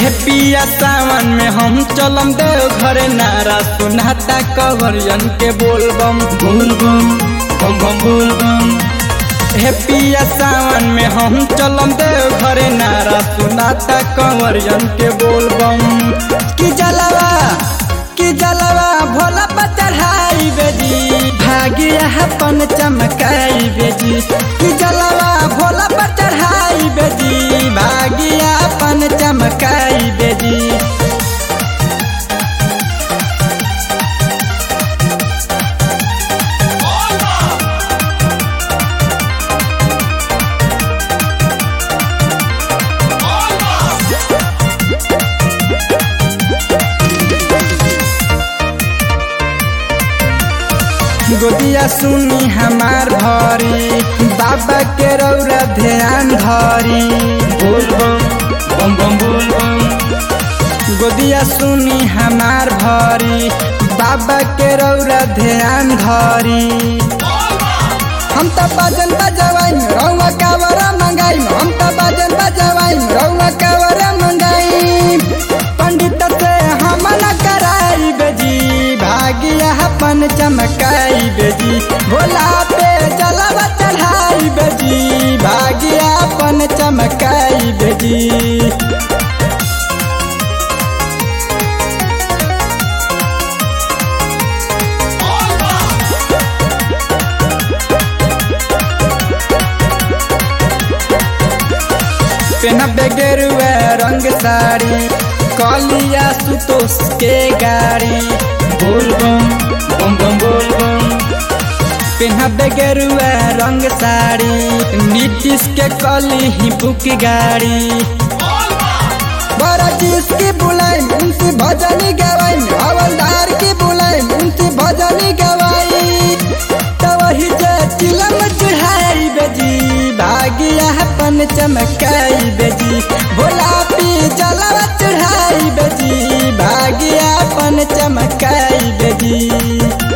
हे पिया सावन में हम चलम देव घरे नारा सुनाता कवरियन के बोलबम बोलबम बम बम बोलबम हे पिया सावन में हम चलम देव घरे नारा सुनाता कंवरियन के बोलबम कि जलवा कि जलवा भोला पर चढ़ाई बेजी भागिया अपन चमकाई बेजी कि जलवा भोला पर चढ़ाई बेजी भागिया अपन चमकाई बेजी गोदिया सुनी हमार भरी बाबा के रौरा ध्यान धरी बोलबम बम बम बोलबम गोदिया सुनी हमार भरी बाबा के रौरा ध्यान धरी हम त बाजन बजवाई रौवा कावरा मंगाई हम त बाजन बजवाई रौवा कावरा मंगाई पंडित से हम न कराई बेजी भागिया अपन चमकाई बेजी भोला पे जलवा चढ़ाई बेजी भागिया अपन चमकाई बेजी पेनबे गेरुआ रंग साड़ी कलिया सुतोष के गाड़ी बोलबम बम बम बोलबम पेनबे गेरुआ रंग साड़ी नीतीश के कली ही बुक गाड़ी बड़ा चीज की बुलाई उनकी भजनी गवाई हवलदार की बुलाई उनकी भजनी गवाई तो वही जे चिलम चढ़ाई बेजी भागिया अपन चमकाई बेजी भोला पी जलवा चढ़ाई बेजी भागिया अपन चमकाई बेजी